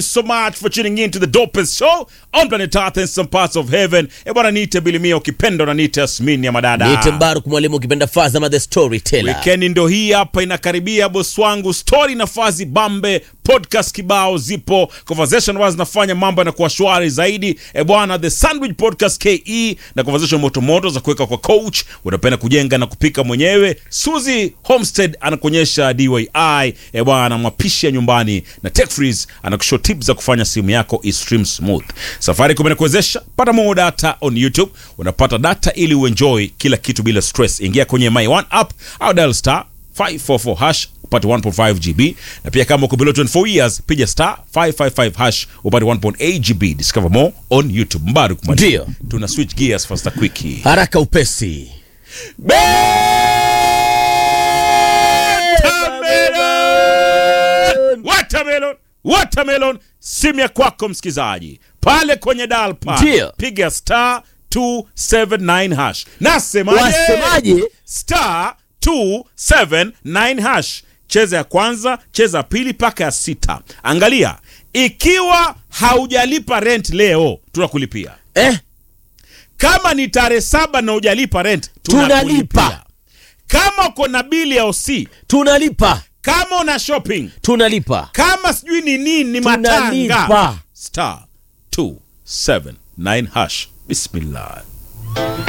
so much for tuning in to the dopest show on planet Earth and some parts of heaven. E bwana, niite Bilimia, ukipenda unaniita Yasmini ya madada. Niite Mbaruk mwalimu ukipenda Fazama the storyteller. Wikendi ndo hii hapa inakaribia, boss wangu. Story na fazi bambe, podcast kibao zipo, conversation wazi zinafanya mambo yanakuwa shwari zaidi. E bwana, the Sandwich Podcast KE na conversation motomoto za kuweka kwa coach, unapenda kujenga na kupika mwenyewe. Suzy Homestead anakuonyesha DIY, e bwana, mapishi ya nyumbani na Tech Freeze anakushow tips za kufanya simu yako istream smooth. Safaricom inakuwezesha pata more data on YouTube, unapata data ili uenjoy kila kitu bila stress. Ingia kwenye My One app au dial star 544 hash upate 1.5 GB na pia kama uko below 24 years piga star 555 hash upate 1.8 GB. Discover more on YouTube. Mbaruk Mwalimu. Ndio. Tuna switch gears faster quick. Haraka upesi. Watermelon! Watermelon! Watermelon! Simu ya kwako msikizaji pale kwenye dial pad Ndio. piga star 279 hash. Nasemaje? Wasemaje? Star 279 hash. Cheza ya kwanza, cheza ya pili mpaka ya sita. Angalia, ikiwa haujalipa rent leo tunakulipia. Eh, Kama ni tarehe saba na hujalipa rent Tunalipa. tunakulipia. Kama uko na bili ya OC, tunalipa. kama una shopping Tunalipa. kama sijui ni nini ni matanga Tunalipa. star 279 hash bismillah